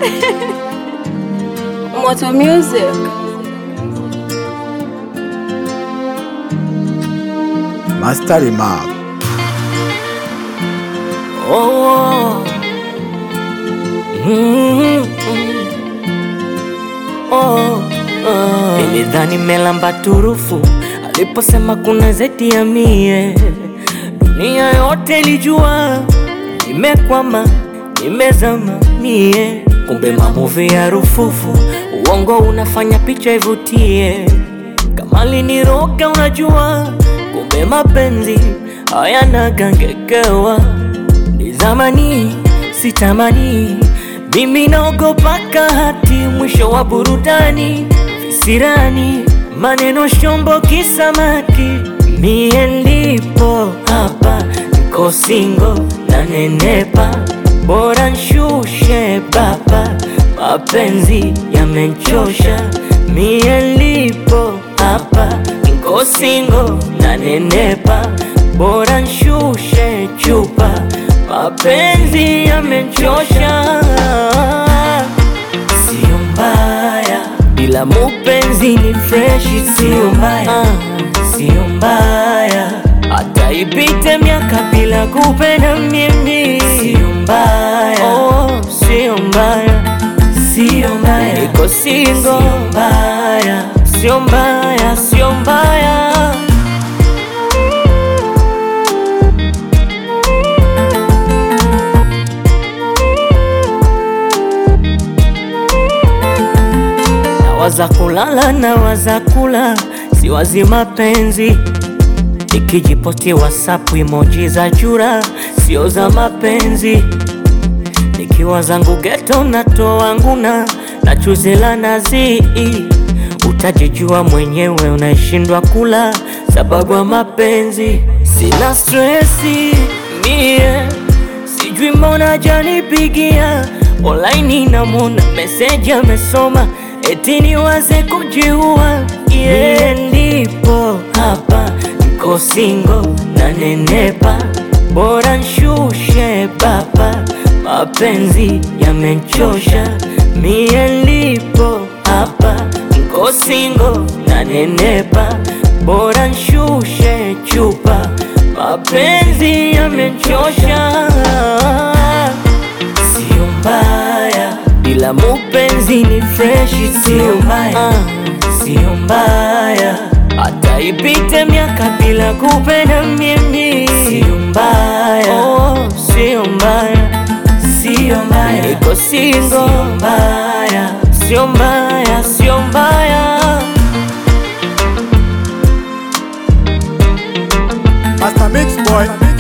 Moto Music. Master Remark. Oh. Mm. Oh. Oh. Nilidhani melamba turufu aliposema kuna zeti ya mie, dunia yote ilijua nimekwama, nimezama mie, kumbe mamuvi ya rufufu, uongo unafanya picha ivutie, kama liniroga unajua, kumbe mapenzi hayana gangekewa ni zamani sitamani, mimi naogopa kahati, mwisho wa burudani visirani, maneno shombo kisamaki, mie ndipo hapa niko singo na nenepa, bora nshushe baba, mapenzi yamenchosha, mie ndipo hapa niko singo na nenepa, bora nshushe chupa, mapenzi yamenchosha. Sio mbaya bila mupenzi ni freshi, sio mbaya, sio mbaya hata ipite miaka bila kupenda mimi, sio mbaya, oh, sio mbaya, sio mbaya, niko single, sio mbaya, sio mbaya, sio mbaya. Nawaza kulala na waza kula, siwazi mapenzi. Nikijiposti WhatsApp emoji za chura, sio za mapenzi. Nikiwa zangu geto natoa nguna na chuzi la nazi, utajijua mwenyewe, unaishindwa kula sababu ya mapenzi. Sina stresi mie, sijui mbona janipigia online, namona meseji amesoma eti niwaze kujiua. Yeah, ndipo hapa niko singo na nenepa, bora nshushe baba, mapenzi yamenchosha. Mie ndipo hapa niko singo na nenepa, bora nshushe chupa, mapenzi yamenchosha. Sio mbaya bila mupenzi ni freshi, sio mbaya, sio mbaya hata ipite miaka bila kupenda mimi, sio mbaya, oh, sio mbaya, sio mbaya, niko single, sio mbaya, sio mbaya, sio mbaya. Master Mix Boy.